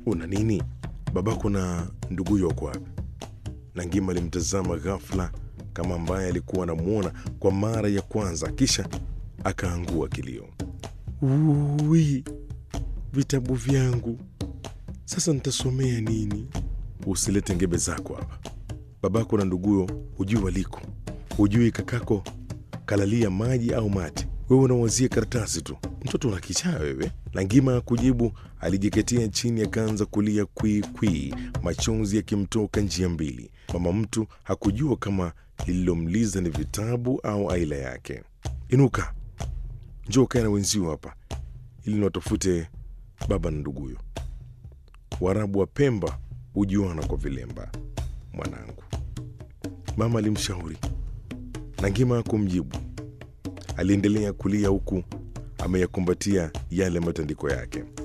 una nini? Babako na nduguyo wako wapi? Nangima alimtazama ghafla kama ambaye alikuwa anamwona kwa mara ya kwanza, kisha akaangua kilio. Ui, vitabu vyangu sasa nitasomea nini? Usilete ngebe zako hapa. Babako na nduguyo hujui waliko, hujui kakako kalalia maji au mate. Wewe unawazia karatasi tu, mtoto una kichaa wewe. Langima kujibu, alijiketia chini akaanza kulia kwii kwii, machozi yakimtoka njia mbili. Mama mtu hakujua kama lililomliza ni vitabu au aila yake. Inuka, njoo kae na wenzio hapa ili niwatafute baba na nduguyo. Waarabu wa Pemba hujuana kwa vilemba, mwanangu, mama alimshauri. Nangima kumjibu, aliendelea kulia huku ameyakumbatia yale matandiko yake.